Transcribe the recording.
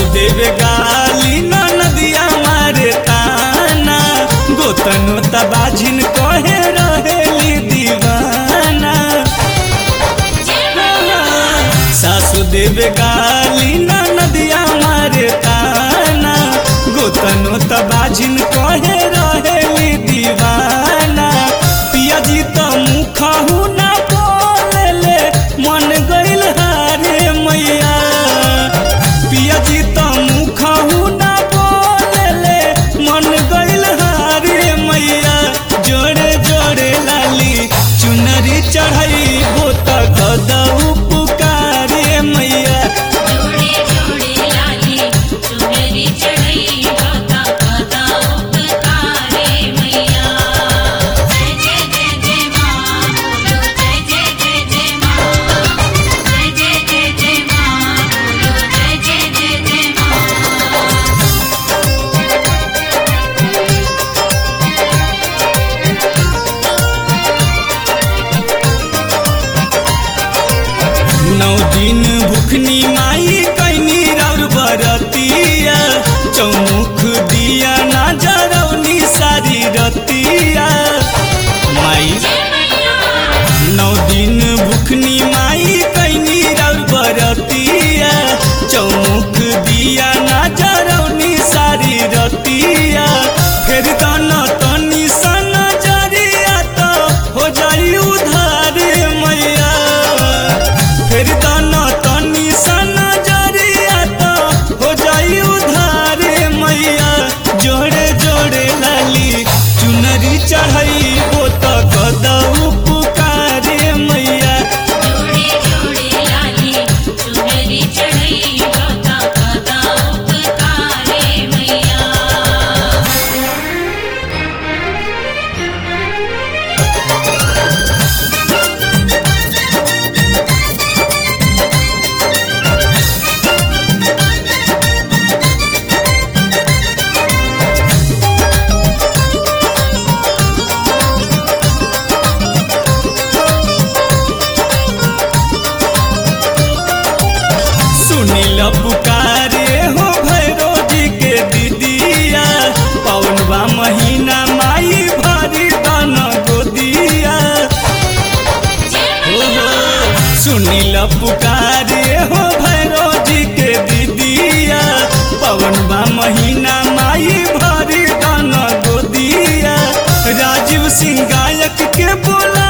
देवे गाली न नदिया मारे ताना गोतनो तबाजिन कहे रहेली दीवाना सासु देवे गाली न नदिया मारे ताना गोतनो तबाजिन कहे रहेली दीवाना पियाजी त मुखहु ना बोलेले मन गइल हारे मैया पियाजी त मुखहु ना बोलेले मन गइल हारे मैया जोड़े जोड़े लाली चुनरी चढ़ाई त कदऊ पुकारे मैया जोड़े जोड़े लाली चुनरी चढ़ई होता पता उपकारे मैया जय जय जय जय माँ बोलो जय जय जय जय माँ जय जय जय जय माँ बोलो जय जय जय जय माँ नौ दिन भुखनी माई कैनी रौर बरतिया चौमुख दिया ना जरौनी सारी रतिया माई नौ दिन भुखनी माई कैनी रौर बरतिया चौमुख दिया ना जरौनी सारी रतिया फिर तन तनी सन जरिया तो हो जाई उधार मैया फिर तन तनी सन जरिया तो हो जाई उधार मैया जोड़े जोड़े लाली चुनरी चढ़ाई वो तो कदऊ पुकारे मैया जोड़े जोड़े लाली चुनरी चढ़ई होता पता उपकारे मैया सुनील पुकारे हो भैरो जी के दीदिया पौनवा महीना माई भारी दान गोदिया हो हो सुनील पुकारे हो भैरो जी के दीदिया पवनवा महीना माई भारी दान गोदिया राजीव सिंह गायक के बोला